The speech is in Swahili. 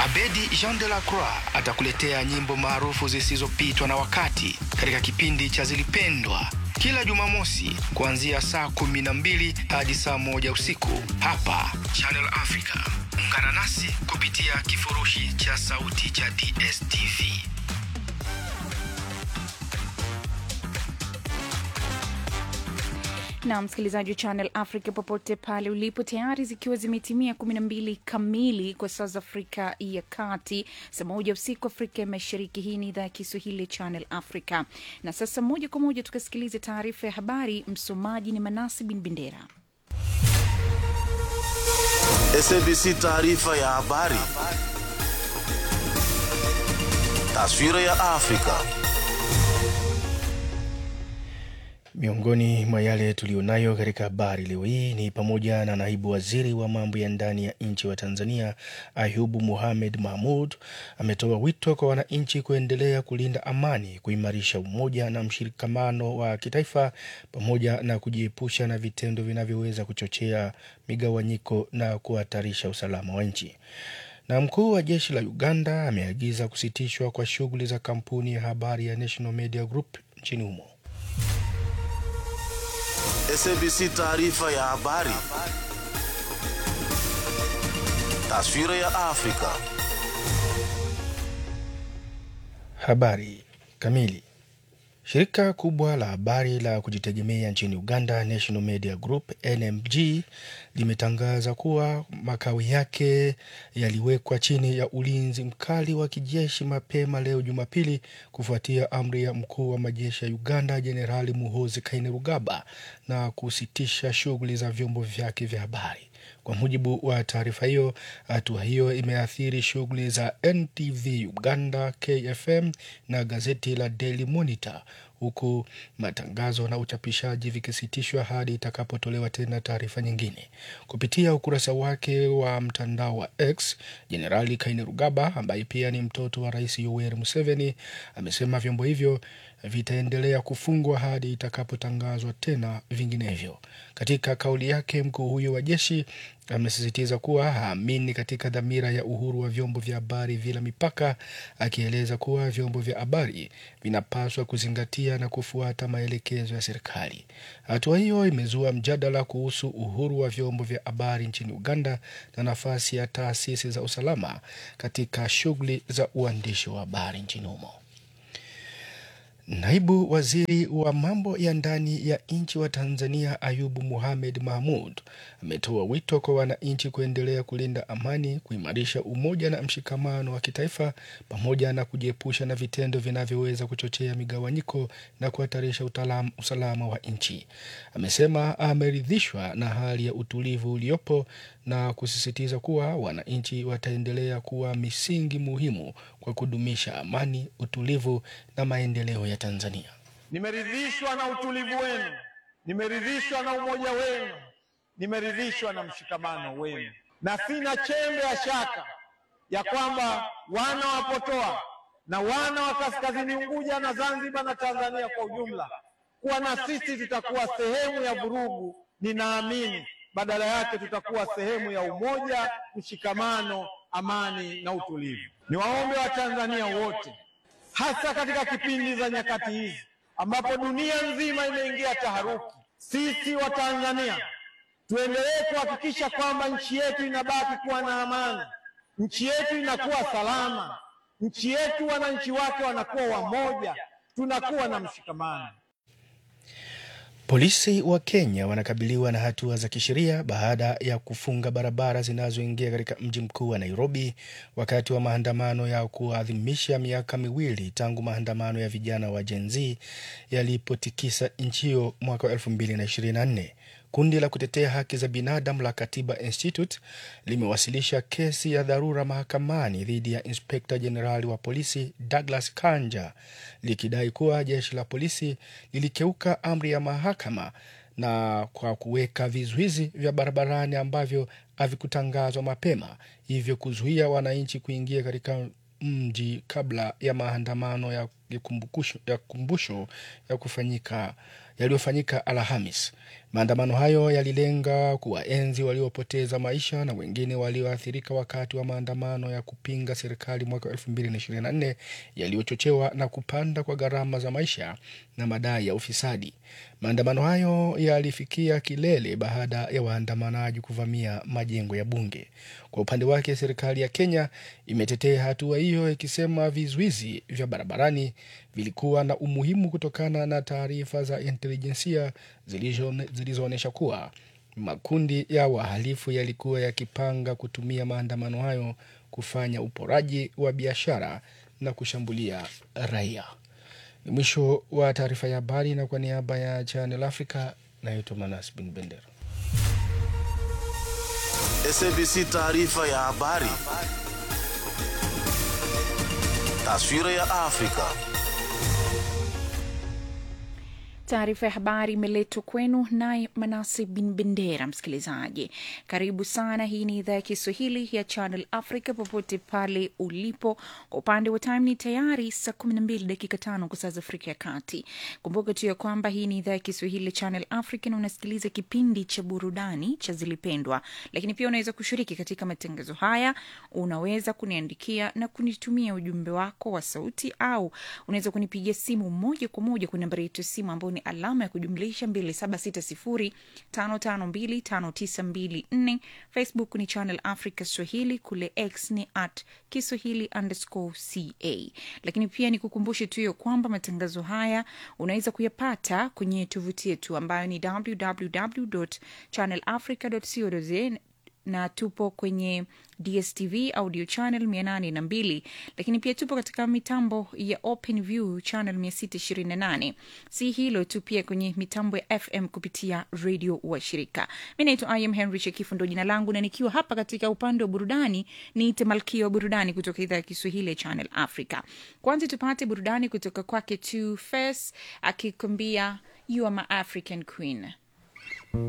Abedi Jean de la Croix atakuletea nyimbo maarufu zisizopitwa na wakati katika kipindi cha Zilipendwa kila Jumamosi kuanzia saa kumi na mbili hadi saa moja usiku hapa Channel Africa. Ungana nasi kupitia kifurushi cha sauti cha DSTV. na msikilizaji wa Channel Africa popote pale ulipo, tayari zikiwa zimetimia kumi na mbili kamili kwa saa za Afrika ya Kati, saa moja usiku Afrika ya Mashariki. Hii ni idhaa ya Kiswahili ya Channel Africa, na sasa moja kwa moja tukasikilize taarifa ya habari. Msomaji ni Manasi Bin Bendera. SABC taarifa ya habari. Taswira ya Afrika. Miongoni mwa yale tuliyonayo katika habari leo hii ni pamoja na naibu waziri wa mambo ya ndani ya nchi wa Tanzania Ayubu Mohamed Mahmud ametoa wito kwa wananchi kuendelea kulinda amani, kuimarisha umoja na mshikamano wa kitaifa pamoja na kujiepusha na vitendo vinavyoweza kuchochea migawanyiko na kuhatarisha usalama wa nchi. Na mkuu wa jeshi la Uganda ameagiza kusitishwa kwa shughuli za kampuni ya habari ya National Media Group nchini humo. SABC taarifa ya habari. Taswira ya Afrika. Habari kamili. Shirika kubwa la habari la kujitegemea nchini Uganda, National Media Group NMG, limetangaza kuwa makao yake yaliwekwa chini ya ulinzi mkali wa kijeshi mapema leo Jumapili, kufuatia amri ya mkuu wa majeshi ya Uganda Jenerali Muhoozi Kainerugaba na kusitisha shughuli za vyombo vyake vya habari. Kwa mujibu wa taarifa hiyo, hatua hiyo imeathiri shughuli za NTV Uganda, KFM na gazeti la Daily Monitor, huku matangazo na uchapishaji vikisitishwa hadi itakapotolewa tena taarifa nyingine. Kupitia ukurasa wake wa mtandao wa X, Jenerali Kainerugaba ambaye pia ni mtoto wa Rais Yoweri Museveni amesema vyombo hivyo vitaendelea kufungwa hadi itakapotangazwa tena vinginevyo. Katika kauli yake, mkuu huyo wa jeshi amesisitiza kuwa haamini katika dhamira ya uhuru wa vyombo vya habari bila mipaka, akieleza kuwa vyombo vya habari vinapaswa kuzingatia na kufuata maelekezo ya serikali. Hatua hiyo imezua mjadala kuhusu uhuru wa vyombo vya habari nchini Uganda na nafasi ya taasisi za usalama katika shughuli za uandishi wa habari nchini humo. Naibu waziri wa mambo ya ndani ya nchi wa Tanzania Ayubu Mohamed Mahmud ametoa wito kwa wananchi kuendelea kulinda amani, kuimarisha umoja na mshikamano wa kitaifa pamoja na kujiepusha na vitendo vinavyoweza kuchochea migawanyiko na kuhatarisha utalam- usalama wa nchi. Amesema ameridhishwa na hali ya utulivu uliopo na kusisitiza kuwa wananchi wataendelea kuwa misingi muhimu kwa kudumisha amani, utulivu na maendeleo ya Tanzania. Nimeridhishwa na utulivu wenu, nimeridhishwa na umoja wenu, nimeridhishwa na mshikamano wenu, na sina chembe ya shaka ya kwamba wana wa Potoa na wana wa Kaskazini Unguja na Zanzibar na Tanzania kwa ujumla kuwa na sisi tutakuwa sehemu ya vurugu. Ninaamini badala yake tutakuwa sehemu ya umoja, mshikamano, amani na utulivu. Niwaombe Watanzania wote hasa katika kipindi za nyakati hizi ambapo dunia nzima imeingia taharuki, sisi wa Tanzania tuendelee kuhakikisha kwamba nchi yetu inabaki kuwa na amani, nchi yetu inakuwa salama, nchi yetu wananchi wake wanakuwa wamoja, tunakuwa na mshikamano. Polisi wa Kenya wanakabiliwa na hatua za kisheria baada ya kufunga barabara zinazoingia katika mji mkuu wa Nairobi wakati wa maandamano ya kuadhimisha miaka miwili tangu maandamano ya vijana wa Gen Z yalipotikisa nchi hiyo mwaka wa 2024. Kundi la kutetea haki za binadamu la Katiba Institute limewasilisha kesi ya dharura mahakamani dhidi ya inspekta jenerali wa polisi Douglas Kanja likidai kuwa jeshi la polisi lilikeuka amri ya mahakama na kwa kuweka vizuizi vya barabarani ambavyo havikutangazwa mapema, hivyo kuzuia wananchi kuingia katika mji kabla ya maandamano ya ya kumbukusho- ya kumbusho ya kufanyika yaliyofanyika Alhamis. Maandamano hayo yalilenga kuwaenzi waliopoteza maisha na wengine walioathirika wakati wa maandamano ya kupinga serikali mwaka 2024 yaliyochochewa na kupanda kwa gharama za maisha na madai ya ufisadi. Maandamano hayo yalifikia kilele baada ya waandamanaji kuvamia majengo ya bunge. Kwa upande wake, serikali ya Kenya imetetea hatua hiyo ikisema vizuizi vya barabarani vilikuwa na umuhimu kutokana na taarifa za intelijensia zilizoonyesha kuwa makundi ya wahalifu yalikuwa yakipanga kutumia maandamano hayo kufanya uporaji wa biashara na kushambulia raia. Ni mwisho wa taarifa ya habari, na kwa niaba ya Channel Africa naitwa Manas Bin Bendera. SABC taarifa ya habari. Taswira ya Afrika. Taarifa ya habari imeletwa kwenu naye Manase Bin Bendera. Msikilizaji, karibu sana. Hii ni idhaa ya Kiswahili ya Channel Africa popote pale ulipo. Kwa upande wa time ni tayari saa kumi na mbili dakika tano kwa saa za Afrika ya Kati. Kumbuka tu ya kwamba hii ni idhaa ya Kiswahili ya Channel Africa na unasikiliza kipindi cha burudani cha Zilipendwa, lakini pia unaweza kushiriki katika matangazo haya. Unaweza kuniandikia na kunitumia ujumbe wako wa sauti, au unaweza kunipigia simu moja kwa moja kwa nambari yetu ya simu ambayo ni alama ya kujumlisha 2760552592 Facebook ni Channel Africa Swahili, kule X ni at Kiswahili underscore ca. Lakini pia ni kukumbushe tu hiyo kwamba matangazo haya unaweza kuyapata kwenye tovuti yetu ambayo ni www channelafrica co za na tupo kwenye DSTV audio channel 802 lakini pia tupo katika mitambo ya Open View channel 628. Si hilo tu, pia kwenye mitambo ya FM kupitia redio wa shirika. Mi naitwa Im Henry Shekifu, ndo jina langu, na nikiwa hapa katika upande wa burudani niite malkia wa burudani kutoka idhaa ya Kiswahili ya Channel Africa. Kwanza tupate burudani kutoka kwake Two Face akikwambia you are my African queen.